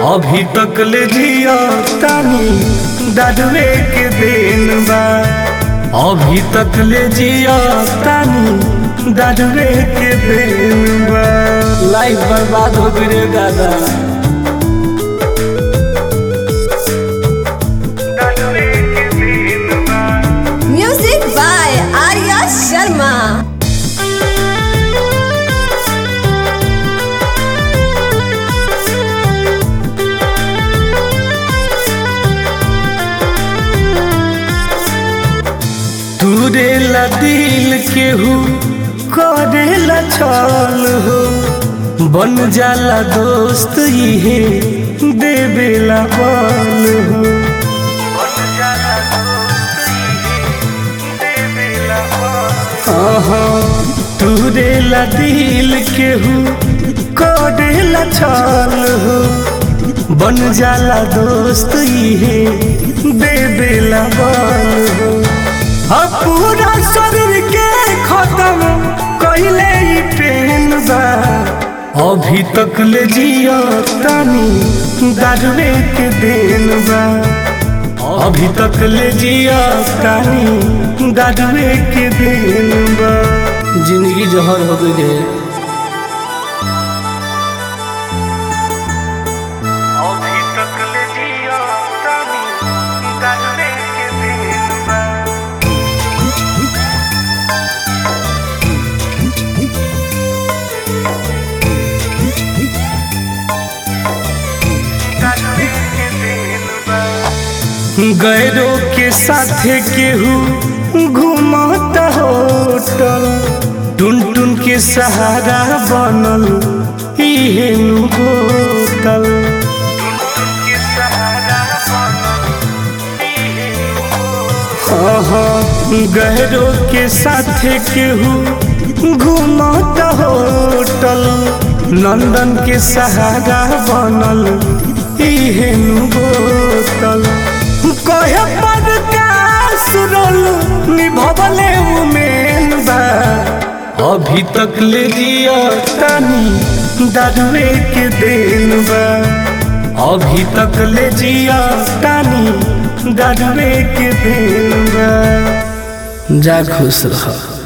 अभी तक ले जिया तानी दादुए के देन बा अभी तक ले जिया तानी दादुए के देन बा लाइफ बर्बाद हो गई रे दादा दादुए के देन बा Music by Arya Sharma. तुरेला दिल केहू करेला छल हो बन जाला दोस्त इहे देवेला बल हो आहा, तुरेला दिल केहू करेला छल हो बन जाला दोस्त इहे देवेला बल हो अब पूरा शरीर के खत्म कइले ई ट्रेन बा अभी तक ले जिया तानी दारुए के देन बा अभी तक ले जिया तानी दारुए के देन बा जिंदगी जहर हो गई रे अभी तक ले जिया तानी दारुए के देन बा गैरों के साथे केहू घूमता होटल टुन टुन के सहारा बनल इहे नु बोतल गहरों के साथे केहू घूमता होटल नंदन के सहारा बनल इहे नु बोतल कहे पर सुरल निभवले उमेन बा अभी तक ले जिया तानी दारुए के देन बा अभी तक ले जिया तानी दारुए के देन बा जा खुश रह